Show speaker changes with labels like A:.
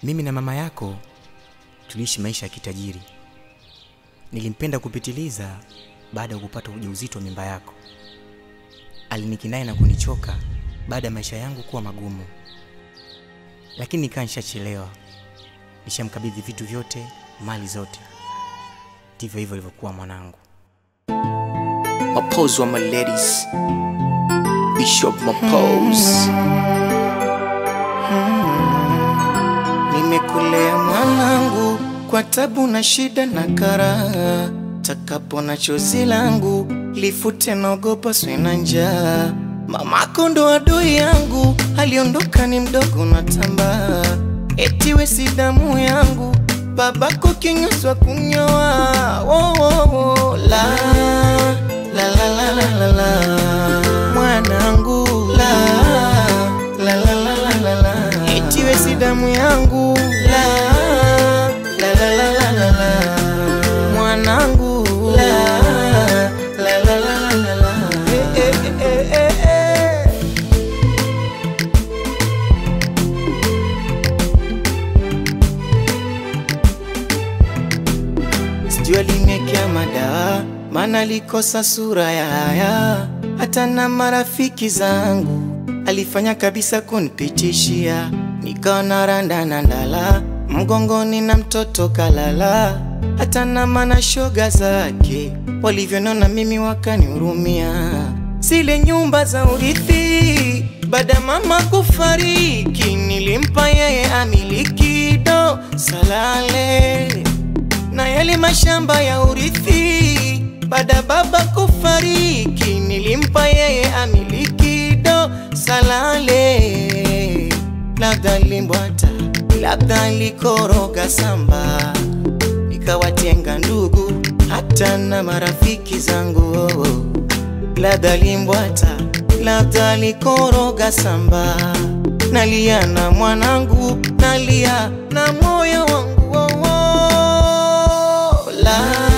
A: Mimi na mama yako tuliishi maisha ya kitajiri. Nilimpenda kupitiliza baada ya kupata ujauzito wa mimba yako. Alinikinai na kunichoka baada ya maisha yangu kuwa magumu, lakini nikaa nishachelewa, nishamkabidhi vitu vyote, mali zote. Ndivyo hivyo ilivyokuwa mwanangu.
B: Mapose wa my ladies. Bishop Mapose.
C: Nimekulea mwanangu kwa tabu na shida na karaha, takapo na chozi langu lifute, naogopa swe na njaa. Mamako ndo adui yangu, aliondoka ni mdogo na tambaa, eti we si damu yangu, babako kinyoswa kunyoa. Wo, wo, wo, la, la, la, la, la, la, la. Mwanangu la, la, la, la, la, la, la. Eti we si damu yangu la, la, la, la, la, la, la. Mwanangu la, la, la, la, la, la, la. Eh, eh, eh, eh, eh. Sijui aliniekea madawa, maana alikosa sura ya haya. Hata na marafiki zangu alifanya kabisa kunipitishia, nikawa na randa na ndala mgongoni na mtoto kalala. Hata na mana shoga zake walivyonona mimi wakanihurumia, zile nyumba za urithi baada ya mama kufariki, nilimpa yeye amiliki do salale na yale mashamba ya urithi baada ya baba kufariki, nilimpa yeye amiliki do salale. Labda limbwata, labda likoroga samba, nikawatenga ndugu hata na marafiki zangu. Labda limbwata, labda likoroga samba, nalia na mwanangu, nalia na moyo wangu oh, oh. La